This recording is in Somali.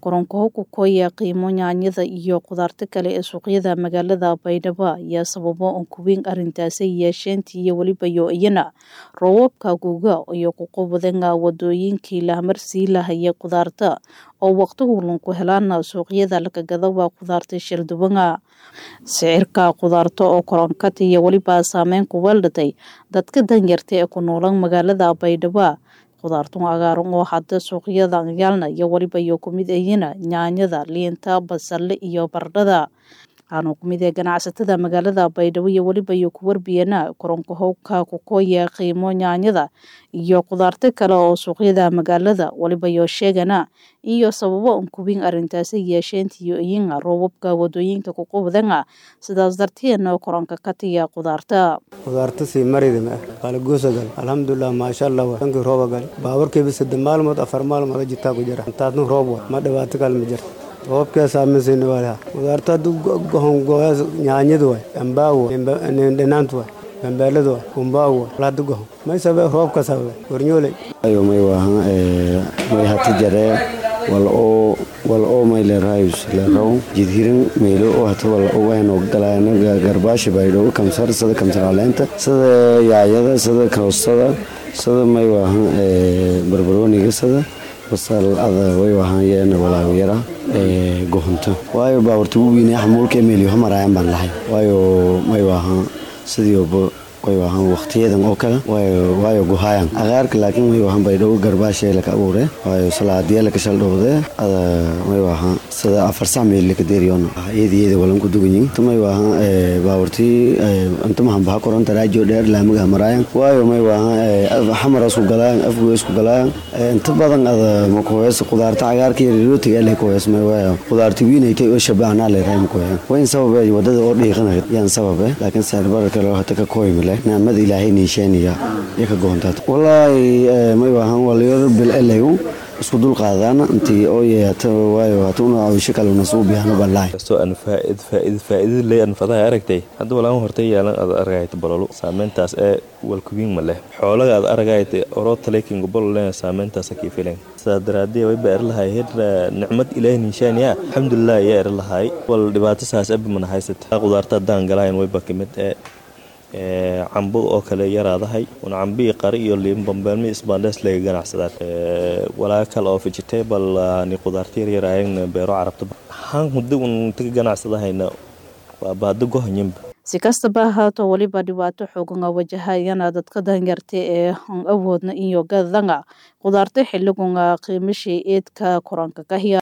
koronkoho ku koya qiimo yaanyada iyo khudaarta kale ee suuqyada magaalada baydhabo ayaa sababo un kuweyn arrintaasi yeesheentii iyo weliba yo iyana roobabka guga iyo kuqubadanga wadooyinkii lahmarsii lahaya khudaarta oo waqtigu lunku helaana suuqyada lakagada waa khudaarta shildubanga sicirka khudaarta oo koronkata iyo weliba saameyn ku weeldhatay dadka danyarta ee ku noolan magaalada baydhabo khudaartun cagaaran oo hadda suuqyada yaalna iyo weliba iyo kumid ayina yaanyada liinta basale iyo bardhada waxaanu kumid ee ganacsatada magaalada baydhabo iyo weliba iyo ku warbiyana koronkahowka kukoya qiimo yaanyada iyo khudaarta kale oo suuqyada magaalada weliba iyo sheegana iyo sababo un kuweyn arrintaasi yeesheentiyo iyinga roobabka wadooyinka kuqubdanga sidaas darteedna koronka ka tiya khudaarta khudaarta sii maridima qalagoosa gal alxamdulilah maasha allah wa dhankii rooba gal baaburkeeba saddex maalmood afar maalmood jitaa ku jira intaadna roob wa ma dhibaato kale ma jirto roobkee saameysayna waa khudaarta haddu gohon gooyaas nyaanyadu waay ambaagu dhinaantu waay bambeeladu waay kumbaagu waay hadda gohon may sabe roobka sababe warnyooley ayo may waahan may hata jaree wal oo wal oo may leerahayus leeraw jidhirin meelo oo hata wal oo aynu galayna garbaashi baydhow kamsar sida kamsar caleenta sida yaayada sida koostada sida may waahan barbarooniga sida basal ada way waahan yeena walaawiyara gohonto waayo baawarta ugu weynaya xamuulka emeelyo hamaraayan baan lahay waayo may waahan sidii way waahan waqtiyadan oo kale waayo guhaayan agaarka laakiin way waahan baydhow garbaashee laka abuure waayo salaadiya laka shaldhowde ada may waahan sida afar sac meel laka deeriyoona iyadiyada walan ku duganyin may waahan baawartii intamahan baha koranta raajo dheer laamaga maraayan waayo may waahan xamara isku galaayan afgo isku galaayan inta badan ada makuhees khudaarta cagaarka iyo rootiga lay kuhees may waayo khudaarta wiinaytay oo shabaanaa leerahay makuheyan wayn sababe wadada oo dhiiqanay yaan sababe laakiin sicirbararka loo hata ka kooymale naamada ilaahay niisheeniya iyo ka goontaad walaahi may waahan waliyo bil elayu isku dul qaadaan intii oo yeeyata waayo hatuna awisho kale nasuu biyahno balaay kastoo aan faaid faaid faa'iidada leh aan fadaha aragtay hadda walaan hortay yaalan aad aragayta bololu saameyntaas ee walkuwiin ma leh xoolaga aad aragayta oroo taleekin gobol leh saameyntaas kii filan sidaa daraadee way baa erlahay heer nicmad ilaahay niishaaniya alxamdulilah ayaa erlahay wal dhibaato saas abi mana haysata khudaarta haddaan galayan wayba kamid ee cambo oo kale yaraadahay un cambii qari iyo liin bambeelmi isbaandhees laga ganacsadaan walaa kale oo vegetable ni khudaarta yaryaraayagn beero carabta han hudda un taga ganacsadahayna waaba hadda gohanyinba si kastaba ahaato weliba dhibaato xoogan wajahayana dadka danyarta ee aan awoodna iyo gadanga khudaarta xiligunga qiimashii eedka koranka ka hiya